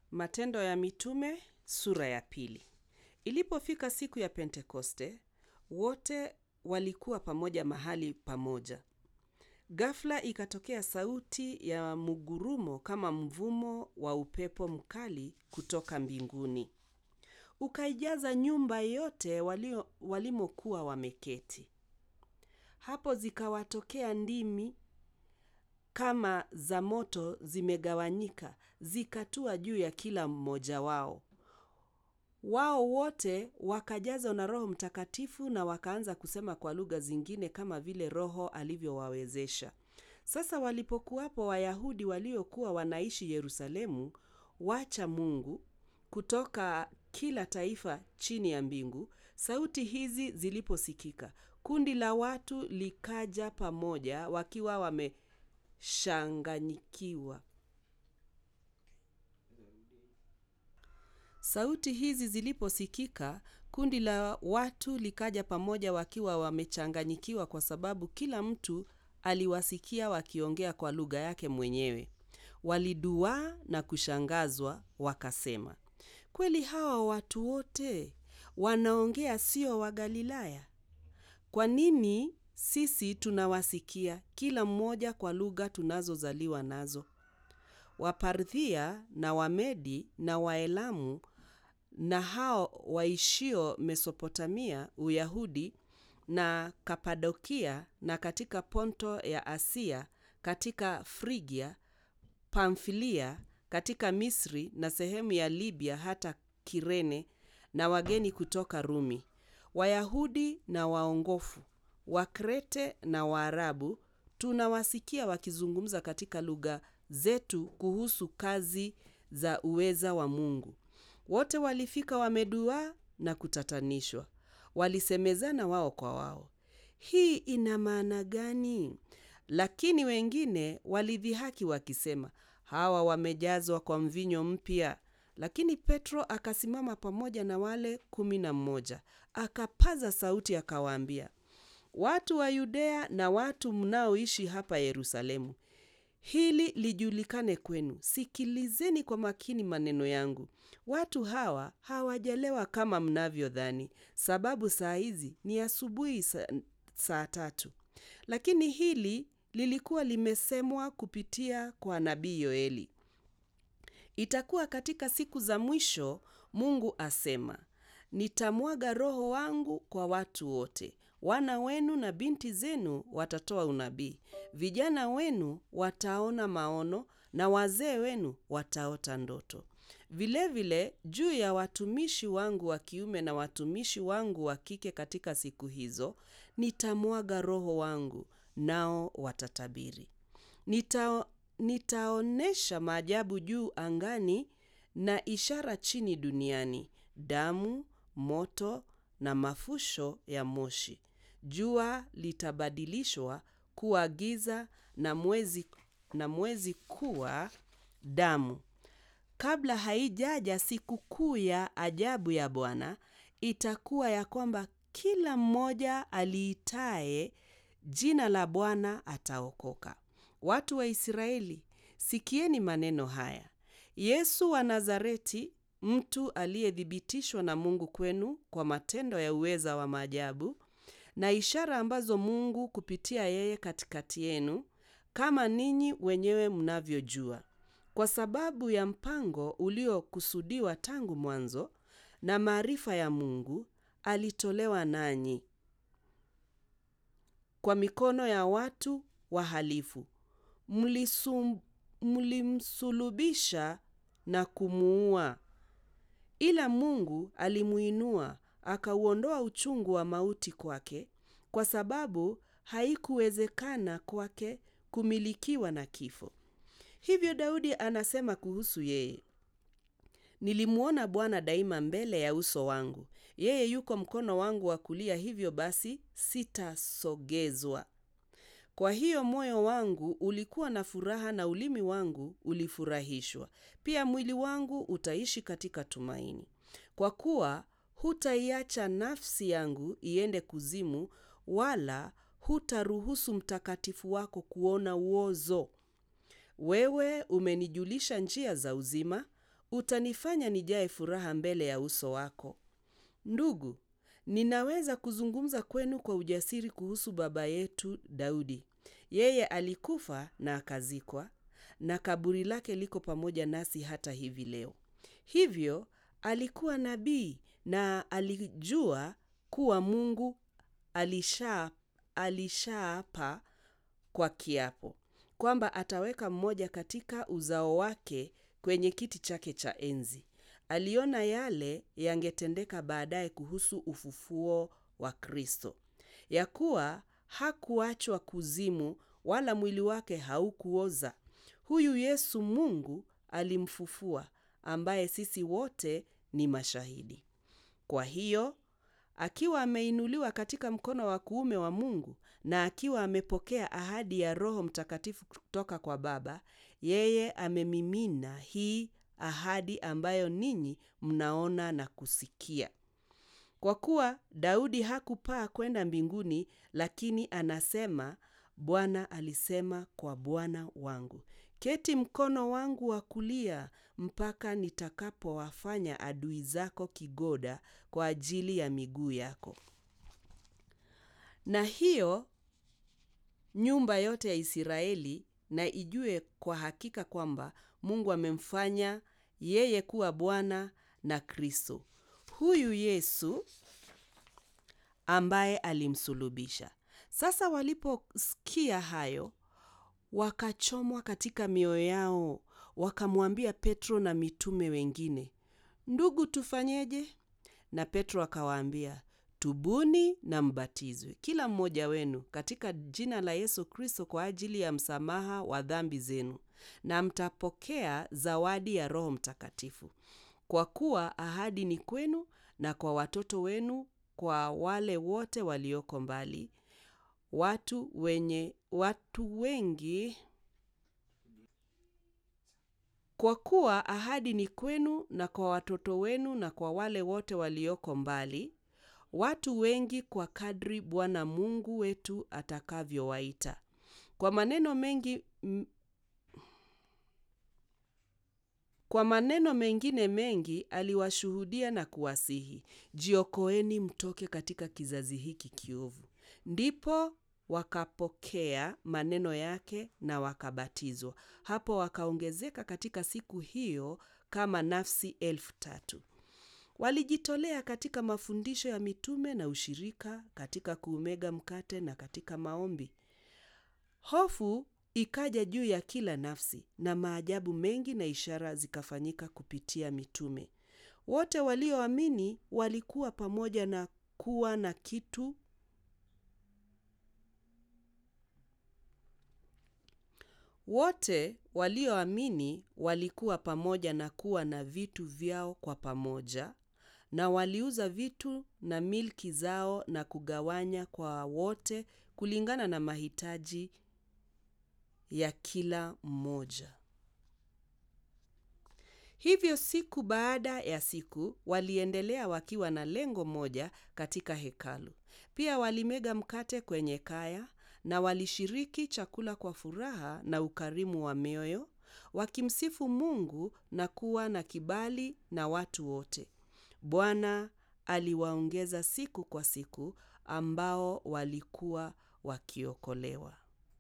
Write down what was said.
Matendo ya Mitume sura ya pili. Ilipofika siku ya Pentekoste, wote walikuwa pamoja mahali pamoja. Ghafla ikatokea sauti ya mgurumo kama mvumo wa upepo mkali kutoka mbinguni. Ukaijaza nyumba yote walio walimokuwa wameketi. Hapo zikawatokea ndimi kama za moto zimegawanyika, zikatua juu ya kila mmoja wao. Wao wote wakajazwa na Roho Mtakatifu na wakaanza kusema kwa lugha zingine kama vile Roho alivyowawezesha. Sasa walipokuwapo Wayahudi waliokuwa wanaishi Yerusalemu, wacha Mungu kutoka kila taifa chini ya mbingu, sauti hizi ziliposikika, kundi la watu likaja pamoja wakiwa wameshanganyikiwa. Sauti hizi ziliposikika, kundi la watu likaja pamoja wakiwa wamechanganyikiwa kwa sababu kila mtu aliwasikia wakiongea kwa lugha yake mwenyewe. Waliduaa na kushangazwa wakasema, kweli hawa watu wote wanaongea sio wa Galilaya? Kwa nini sisi tunawasikia kila mmoja kwa lugha tunazozaliwa nazo? Waparthia na Wamedi na Waelamu na hao waishio Mesopotamia, Uyahudi na Kapadokia na katika Ponto ya Asia, katika Frigia, Pamfilia, katika Misri na sehemu ya Libya hata Kirene na wageni kutoka Rumi, Wayahudi na waongofu, Wakrete na Waarabu, tunawasikia wakizungumza katika lugha zetu kuhusu kazi za uweza wa Mungu. Wote walifika wameduaa na kutatanishwa, walisemezana wao kwa wao, hii ina maana gani? Lakini wengine walidhihaki wakisema, hawa wamejazwa kwa mvinyo mpya. Lakini Petro akasimama pamoja na wale kumi na mmoja, akapaza sauti akawaambia, watu wa Yudea na watu mnaoishi hapa Yerusalemu, hili lijulikane kwenu, sikilizeni kwa makini maneno yangu. Watu hawa hawajalewa kama mnavyodhani, sababu saa hizi ni asubuhi saa, saa tatu. Lakini hili lilikuwa limesemwa kupitia kwa nabii Yoeli. Itakuwa katika siku za mwisho, Mungu asema, nitamwaga Roho wangu kwa watu wote. Wana wenu na binti zenu watatoa unabii, vijana wenu wataona maono, na wazee wenu wataota ndoto. Vilevile juu ya watumishi wangu wa kiume na watumishi wangu wa kike katika siku hizo, nitamwaga Roho wangu, nao watatabiri. Nita, nitaonesha maajabu juu angani na ishara chini duniani, damu, moto na mafusho ya moshi. Jua litabadilishwa kuwa giza na mwezi, na mwezi kuwa damu. Kabla haijaja sikukuu ya ajabu ya Bwana, itakuwa ya kwamba kila mmoja aliitaye jina la Bwana ataokoka. Watu wa Israeli, sikieni maneno haya. Yesu wa Nazareti, mtu aliyethibitishwa na Mungu kwenu kwa matendo ya uweza wa maajabu na ishara ambazo Mungu kupitia yeye katikati yenu, kama ninyi wenyewe mnavyojua, kwa sababu ya mpango uliokusudiwa tangu mwanzo na maarifa ya Mungu, alitolewa nanyi kwa mikono ya watu wahalifu, mlisum, mlimsulubisha na kumuua, ila Mungu alimuinua akauondoa uchungu wa mauti kwake, kwa sababu haikuwezekana kwake kumilikiwa na kifo. Hivyo Daudi anasema kuhusu yeye, nilimwona Bwana daima mbele ya uso wangu, yeye yuko mkono wangu wa kulia, hivyo basi sitasogezwa. Kwa hiyo moyo wangu ulikuwa na furaha na ulimi wangu ulifurahishwa, pia mwili wangu utaishi katika tumaini, kwa kuwa hutaiacha nafsi yangu iende kuzimu, wala hutaruhusu mtakatifu wako kuona uozo. Wewe umenijulisha njia za uzima, utanifanya nijae furaha mbele ya uso wako. Ndugu, ninaweza kuzungumza kwenu kwa ujasiri kuhusu baba yetu Daudi. Yeye alikufa na akazikwa, na kaburi lake liko pamoja nasi hata hivi leo. Hivyo alikuwa nabii na alijua kuwa Mungu alisha alishaapa kwa kiapo kwamba ataweka mmoja katika uzao wake kwenye kiti chake cha enzi. Aliona yale yangetendeka baadaye kuhusu ufufuo wa Kristo, ya kuwa hakuachwa kuzimu wala mwili wake haukuoza. Huyu Yesu Mungu alimfufua, ambaye sisi wote ni mashahidi. Kwa hiyo akiwa ameinuliwa katika mkono wa kuume wa Mungu na akiwa amepokea ahadi ya Roho Mtakatifu kutoka kwa Baba, yeye amemimina hii ahadi ambayo ninyi mnaona na kusikia. Kwa kuwa Daudi hakupaa kwenda mbinguni, lakini anasema, Bwana alisema kwa Bwana wangu, keti mkono wangu wa kulia mpaka nitakapowafanya adui zako kigoda kwa ajili ya miguu yako. Na hiyo nyumba yote ya Israeli na ijue kwa hakika kwamba Mungu amemfanya yeye kuwa Bwana na Kristo. Huyu Yesu ambaye alimsulubisha. Sasa waliposikia hayo, wakachomwa katika mioyo yao, wakamwambia Petro na mitume wengine, Ndugu, tufanyeje? Na Petro akawaambia, Tubuni na mbatizwe kila mmoja wenu katika jina la Yesu Kristo kwa ajili ya msamaha wa dhambi zenu, na mtapokea zawadi ya Roho Mtakatifu, kwa kuwa ahadi ni kwenu na kwa watoto wenu, kwa wale wote walioko mbali, watu wenye watu wengi kwa kuwa ahadi ni kwenu na kwa watoto wenu na kwa wale wote walioko mbali, watu wengi kwa kadri Bwana Mungu wetu atakavyowaita. Kwa maneno mengi m... kwa maneno mengine mengi aliwashuhudia na kuwasihi, jiokoeni mtoke katika kizazi hiki kiovu. Ndipo wakapokea maneno yake na wakabatizwa. Hapo wakaongezeka katika siku hiyo kama nafsi elfu tatu. Walijitolea katika mafundisho ya mitume na ushirika, katika kuumega mkate na katika maombi. Hofu ikaja juu ya kila nafsi, na maajabu mengi na ishara zikafanyika kupitia mitume. Wote walioamini walikuwa pamoja na kuwa na kitu wote walioamini walikuwa pamoja na kuwa na vitu vyao kwa pamoja, na waliuza vitu na milki zao na kugawanya kwa wote kulingana na mahitaji ya kila mmoja. Hivyo siku baada ya siku waliendelea wakiwa na lengo moja katika hekalu. Pia walimega mkate kwenye kaya na walishiriki chakula kwa furaha na ukarimu wa mioyo, wakimsifu Mungu na kuwa na kibali na watu wote. Bwana aliwaongeza siku kwa siku ambao walikuwa wakiokolewa.